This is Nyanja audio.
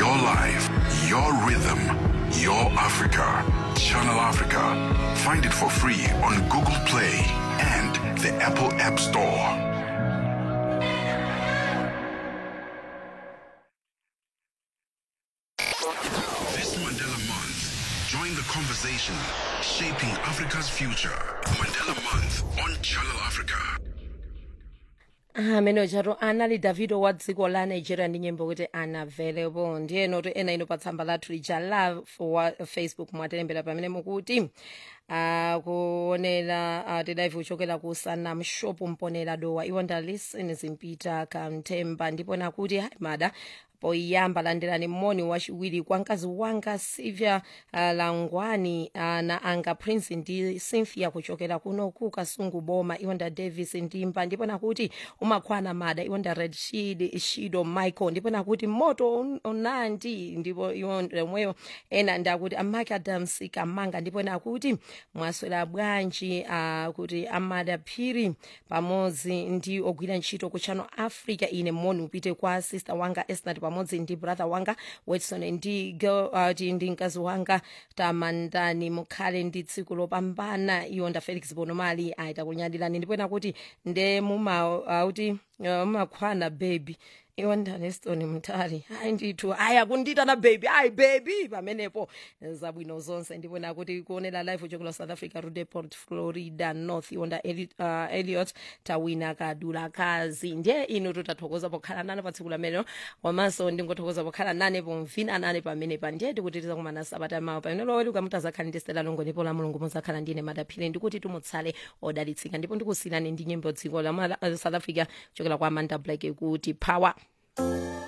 your life, your rhythm, your Africa. Channel Africa. Find it for free on Google Play and the Apple App Store. This Mandela Month, join the conversation shaping Africa's future. Mandela Month on Channel Africa. amene chatu anali davido wa dziko la nigeria ndi nyimbo kuti unavailable ndiye noti ena ino pa tsamba lathu lija la wa facebook mwatilembera pamene mukuti uh, kuonera uh, tidaive kuchokera ku sanam shop mponera dowa iwo ndalisen zimpita kamthemba ndipo nakuti hai mada poiyamba landirani moni wachiwiri kwa mkazi wanga silvia uh, langwani uh, na anga prince ndi cynthia kuchokera kuno ku kasungu boma iwo nda davis ndimba ndipo nakuti umakhwana mada iwo nda red shield shido michael ndipo nakuti moto un- unandi ndipo iwo omweyo ena ndakuti amaki adams kamanga ndipo nakuti mwaswera bwanji uh, kuti amada phiri pamodzi ndi ogwira ntchito ku channel africa ine moni upite kwa sister wanga esnat pamodzi ndi brother wanga wetson ndi girl uh, ti- ndi mkazi wanga tamandani mukhale ndi tsiku lopambana iwo nda felix bonomali aita kunyadirani ndipo nakuti nde muma uh, kuti uh, mumakhwana baby iwo ndaneston mtali hayi ndithu hayi akunditana baby hayi baby pamenepo zabwino zonse ndipo nakuti kuonera live uchokera south africa rudeport florida north iwonda Eli, uh, eliot tawina kadula kazi ndiye inu tutathokoza pokhala nane pa tsiku lamene komanso ndingothokoza pokhala nane pomvina nane pamenepa ndiye tikuti tizakumana sabata mawa pamene loweli ukamutazakhala ndi stela longo ndipo la mulungu muzakhala ndine madaphire ndikuti tumutsale odalitsika ndipo ndikusiyirani ndi nyimbo dziko la Mala- uh, south africa kuchokera kwa amanda black kuti power